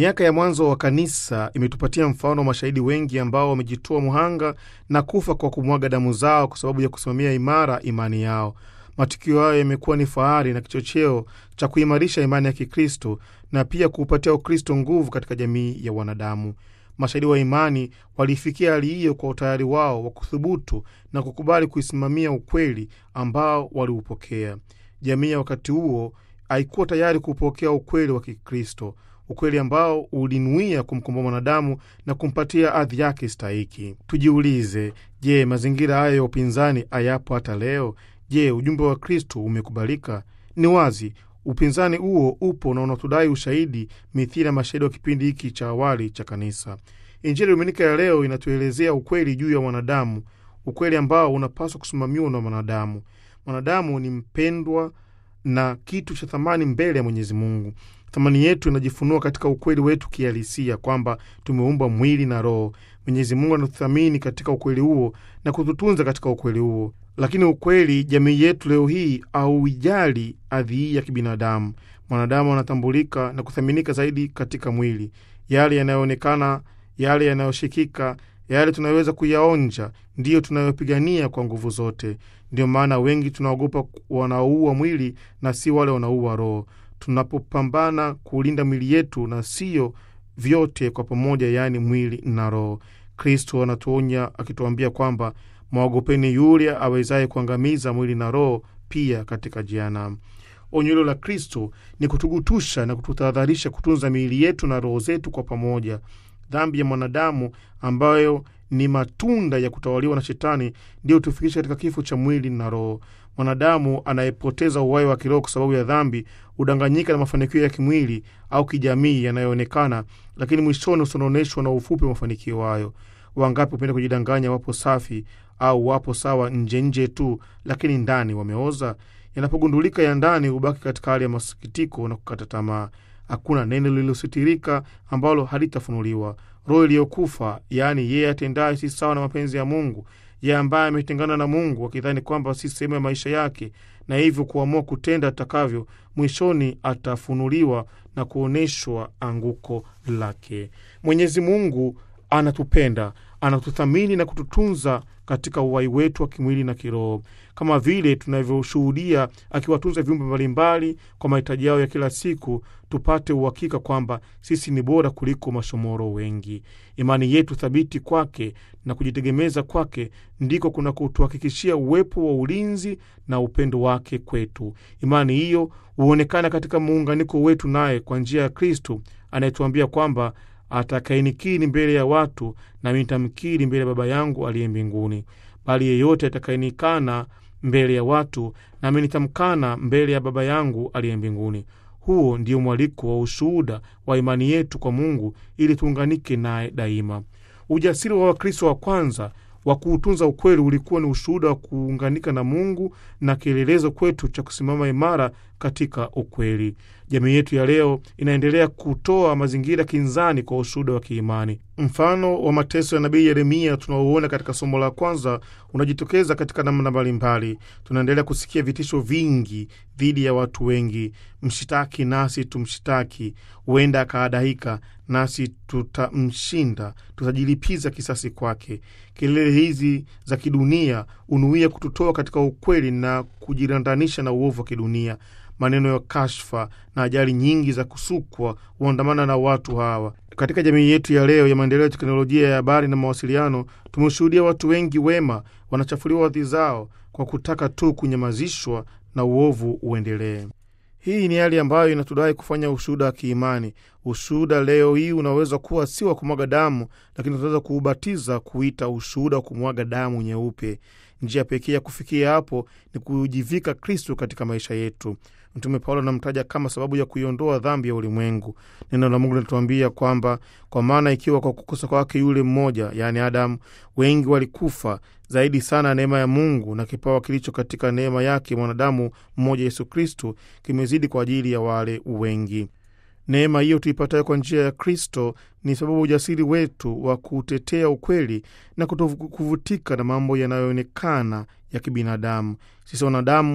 Miaka ya mwanzo wa kanisa imetupatia mfano wa mashahidi wengi ambao wamejitoa muhanga na kufa kwa kumwaga damu zao kwa sababu ya kusimamia imara imani yao. Matukio hayo yamekuwa ni fahari na kichocheo cha kuimarisha imani ya Kikristo na pia kuupatia Ukristo nguvu katika jamii ya wanadamu. Mashahidi wa imani waliifikia hali hiyo kwa utayari wao wa kuthubutu na kukubali kuisimamia ukweli ambao waliupokea. Jamii ya wakati huo haikuwa tayari kupokea ukweli wa Kikristo, ukweli ambao ulinuia kumkomboa mwanadamu na kumpatia hadhi yake stahiki. Tujiulize, je, mazingira hayo ya upinzani hayapo hata leo? Je, ujumbe wa Kristo umekubalika? Ni wazi upinzani huo upo na unatudai ushahidi mithili ya mashahidi wa kipindi hiki cha awali cha kanisa. Injili Dominika ya leo inatuelezea ukweli juu ya mwanadamu, ukweli ambao unapaswa kusimamiwa na mwanadamu. Mwanadamu ni mpendwa na kitu cha thamani mbele ya Mwenyezi Mungu. Thamani yetu inajifunua katika ukweli wetu kihalisia kwamba tumeumbwa mwili na roho. Mwenyezi Mungu anatuthamini katika ukweli huo na kututunza katika ukweli huo. Lakini ukweli, jamii yetu leo hii hauijali hadhi hii ya kibinadamu. Mwanadamu anatambulika na kuthaminika zaidi katika mwili, yale yanayoonekana, yale yanayoshikika, yale tunayoweza kuyaonja, ndiyo tunayopigania kwa nguvu zote. Ndiyo maana wengi tunaogopa wanaoua mwili na si wale wanaoua roho. Tunapopambana kuulinda mwili yetu na siyo vyote kwa pamoja, yaani mwili na roho. Kristo anatuonya akituambia kwamba mwagopeni yule awezaye kuangamiza mwili na roho pia katika jehanamu. Onyo hilo la Kristo ni kutugutusha na kututahadharisha kutunza miili yetu na roho zetu kwa pamoja. Dhambi ya mwanadamu ambayo ni matunda ya kutawaliwa na Shetani ndiyo tufikisha katika kifo cha mwili na roho. Mwanadamu anayepoteza uhai wa kiroho kwa sababu ya dhambi hudanganyika na mafanikio ya kimwili au kijamii yanayoonekana, lakini mwishoni husononeshwa na ufupi wa mafanikio hayo. Wangapi hupenda kujidanganya wapo safi au wapo sawa nje nje tu, lakini ndani wameoza. Yanapogundulika ya ndani hubaki katika hali ya masikitiko na kukata tamaa. Hakuna neno lililositirika ambalo halitafunuliwa. Roho iliyokufa, yaani yeye atendaye si sawa na mapenzi ya Mungu, yeye ambaye ametengana na Mungu akidhani kwamba si sehemu ya maisha yake, na hivyo kuamua kutenda atakavyo, mwishoni atafunuliwa na kuonyeshwa anguko lake. Mwenyezi Mungu anatupenda, anatuthamini na kututunza katika uhai wetu wa kimwili na kiroho, kama vile tunavyoshuhudia akiwatunza viumbe mbalimbali kwa mahitaji yao ya kila siku. Tupate uhakika kwamba sisi ni bora kuliko mashomoro wengi. Imani yetu thabiti kwake na kujitegemeza kwake ndiko kuna kutuhakikishia uwepo wa ulinzi na upendo wake kwetu. Imani hiyo huonekana katika muunganiko wetu naye kwa njia ya Kristo anayetuambia kwamba atakayenikiri mbele ya watu nami nitamkiri mbele ya Baba yangu aliye mbinguni, bali yeyote atakayenikana mbele ya watu nami nitamkana mbele ya Baba yangu aliye mbinguni. Huo ndio mwaliko wa ushuhuda wa imani yetu kwa Mungu ili tuunganike naye daima. Ujasiri wa Wakristo wa kwanza wa kuutunza ukweli ulikuwa ni ushuhuda wa kuunganika na Mungu na kielelezo kwetu cha kusimama imara katika ukweli. Jamii yetu ya leo inaendelea kutoa mazingira kinzani kwa ushuhuda wa kiimani. Mfano wa mateso ya nabii Yeremia tunaouona katika somo la kwanza unajitokeza katika namna mbalimbali. Tunaendelea kusikia vitisho vingi dhidi ya watu wengi: mshitaki nasi tumshitaki, huenda akaadaika nasi tutamshinda, tutajilipiza kisasi kwake. Kelele hizi za kidunia hunuia kututoa katika ukweli na kujirandanisha na uovu wa kidunia. Maneno ya kashfa na ajali nyingi za kusukwa huandamana na watu hawa. Katika jamii yetu ya leo ya maendeleo ya teknolojia ya habari na mawasiliano, tumeshuhudia watu wengi wema wanachafuliwa hadhi zao kwa kutaka tu kunyamazishwa na uovu uendelee. Hii ni hali ambayo inatudai kufanya ushuhuda wa kiimani. Ushuhuda leo hii unaweza kuwa si wa kumwaga damu, lakini tunaweza kuubatiza kuita ushuhuda wa kumwaga damu nyeupe. Njia pekee ya kufikia hapo ni kujivika Kristo katika maisha yetu. Mtume Paulo anamtaja kama sababu ya kuiondoa dhambi ya ulimwengu. Neno la Mungu linatuambia kwamba kwa maana ikiwa kwa kukosa kwake yule mmoja, yaani Adamu, wengi walikufa, zaidi sana neema ya Mungu na kipawa kilicho katika neema yake mwanadamu mmoja Yesu Kristo kimezidi kwa ajili ya wale wengi. Neema hiyo tuipatayo kwa njia ya Kristo ni sababu ujasiri wetu wa kutetea ukweli na kutokuvutika na mambo yanayoonekana ya kibinadamu. Sisi wanadamu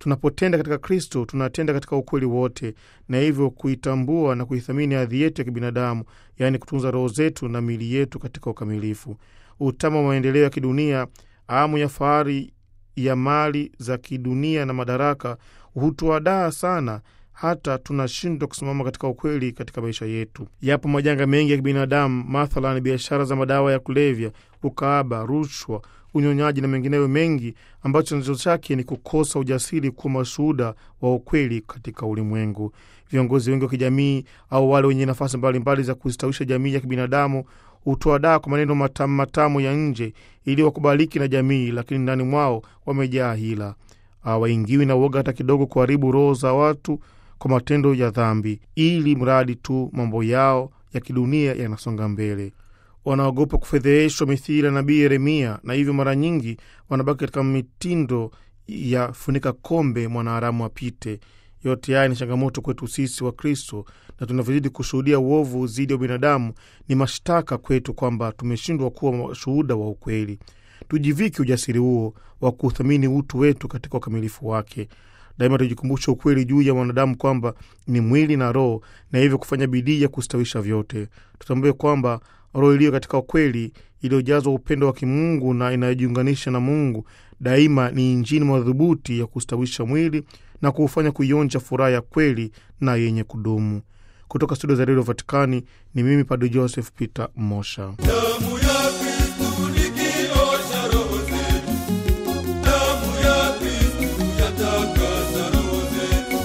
Tunapotenda katika Kristo, tunatenda katika ukweli wote, na hivyo kuitambua na kuithamini hadhi yetu ya kibinadamu, yaani kutunza roho zetu na miili yetu katika ukamilifu. Utama wa maendeleo ya kidunia, amu ya fahari ya mali za kidunia na madaraka hutuadaa sana hata tunashindwa kusimama katika ukweli katika maisha yetu. Yapo majanga mengi ya kibinadamu, mathalan biashara za madawa ya kulevya, ukaaba, rushwa, unyonyaji na mengineyo mengi, ambacho chanzo chake ni kukosa ujasiri kuwa mashuhuda wa ukweli katika ulimwengu. Viongozi wengi wa kijamii au wale wenye nafasi mbalimbali za kustawisha jamii ya kibinadamu hutoa daa kwa maneno matamu matamu ya nje ili wakubaliki na jamii, lakini ndani mwao wamejaa hila. Hawaingiwi na uoga hata kidogo kuharibu roho za watu kwa matendo ya dhambi, ili mradi tu mambo yao ya kidunia yanasonga mbele. Wanaogopa kufedheheshwa mithili ya nabii Yeremia, na hivyo mara nyingi wanabaki katika mitindo ya funika kombe mwanaharamu apite. Yote haya ni changamoto kwetu sisi wa Kristo, na tunavyozidi kushuhudia uovu dhidi ya binadamu, ni mashtaka kwetu kwamba tumeshindwa kuwa mashuhuda wa ukweli. Tujivike ujasiri huo wa kuthamini utu wetu katika ukamilifu wake. Daima tujikumbusha ukweli juu ya mwanadamu kwamba ni mwili na roho, na hivyo kufanya bidii ya kustawisha vyote. Tutambue kwamba roho iliyo katika ukweli, iliyojazwa upendo wa kimungu na inayojiunganisha na Mungu daima ni injini madhubuti ya kustawisha mwili na kuufanya kuionja furaha ya kweli na yenye kudumu. Kutoka studio za redio Vatikani ni mimi Padre Joseph Peter Mosha. Damu ya Kristu likiosha roho zetu, damu ya Kristu yatakasa roho zetu.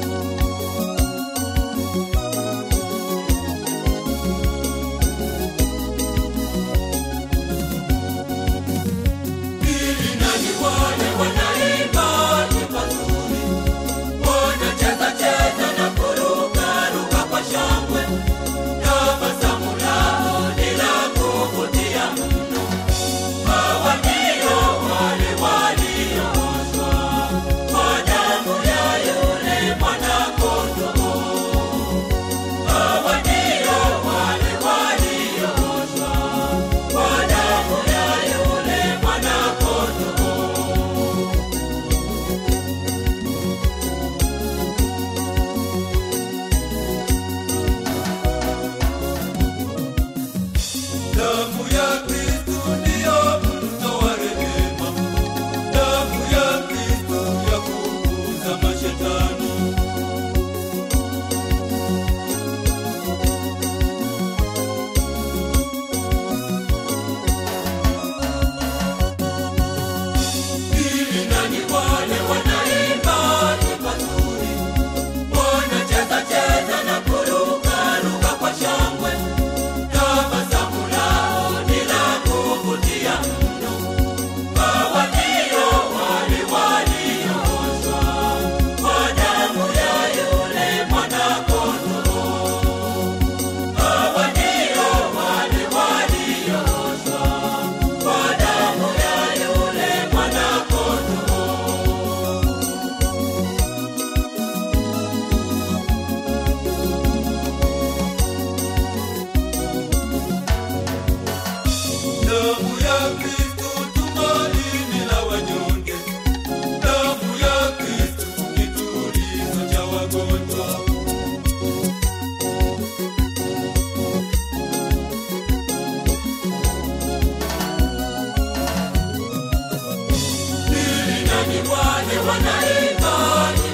Ili nani wale wanaimba nyimbo nzuri, wanacheza cheza na kuruka ruka kwa shangwe, tabasamu lao ni la kuvutia mno. Hawa ndio wale waliooshwa kwa damu ya yule mwana-kondoo. Hawa ndio wale waliooshwa kwa damu ya yule mwana-kondoo. Damu ya Kristu ndiyo mto wa rehema, damu ya Kristu ya kufukuza mashetani. Ili nani wale wanaimba nyimbo nzuri, wanacheza cheza na kuruka ruka kwa shangwe tabasamu lao ni la kuvutia mno. Hawa ndio wale waliooshwa kwa damu ya yule mwana-kondoo. Hawa ndio wale waliooshwa kwa damu ya yule mwana-kondoo. Damu ya Kristu tumaini la wanyonge, damu ya Kristu kitulizo cha wagonjwa. Ili nani wale wanaimba